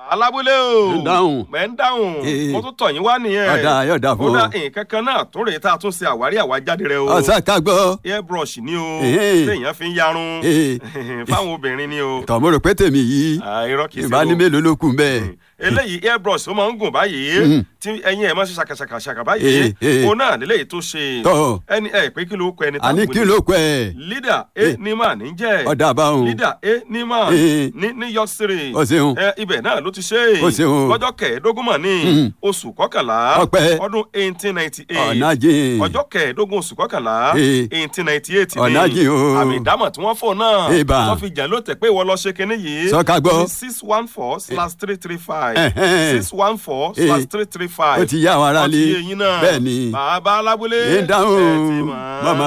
alábúlé o ń dáhùn. mẹ́ ń dáhùn Eh. mo tún tọ̀ yín wá nìyẹn Ọ̀dà, yọ̀dà fún kódà ọ. nǹkan kan náà tó rèé tá a tún ṣe àwárí àwájáde rẹ o ọ̀sán ká gbọ́. airbrush ni o Eh. téèyàn fi ń yarun Eh. fáwọn obìnrin ni o tọ̀mọ́ rò pé tèmi yìí Ah, irọ́ kìí ṣe ìbá ní o. mélòó ló kù bẹ́ẹ̀. eléyìí airbrush ó máa ń gùn báyìí Mhm. tí ẹyin ẹ̀ máa ń ṣe ṣàkàṣàkàṣàkà báyìí Eh, eh. òun náà lélẹ́yìí tó ṣe Tọ́. ẹni ẹ pé kí ló kọ ẹni àní kí ló kọ ẹ̀. leader a Eh. nima ní jẹ́ ọ̀dà àbáhùn. leader a nima Eh. ní new york city Ó ṣeun. ẹ ibẹ̀ náà ló ti ṣe Ó ṣeun. lọ́jọ́ kẹẹ̀ẹ́dógún mọ̀ ní Mhm. oṣù kọkànlá Ọpẹ́. ọdún eighteen ninety eight ọ̀nà jìn. ọjọ́ kẹẹ̀ẹ́dógún oṣù kọkànlá Eh. eighteen ninety eight ni Ọ̀nà jìn o. àmì ìdámọ̀ tí wọ́n fò náà Ìbà. wọ́n fi jà ló tẹ̀ pé ìwọ lọ ṣe kinní yìí Sọ ká gbọ́. six one four slash three three five Ẹ̀hẹ́n. six one four Eh. slash three three five ó ti yá àwọn aráalé. ọtí yẹn náà bẹ́ẹ̀ ni. bàbá alábúlé ń dáhùn. ẹ ti mọ̀. màmá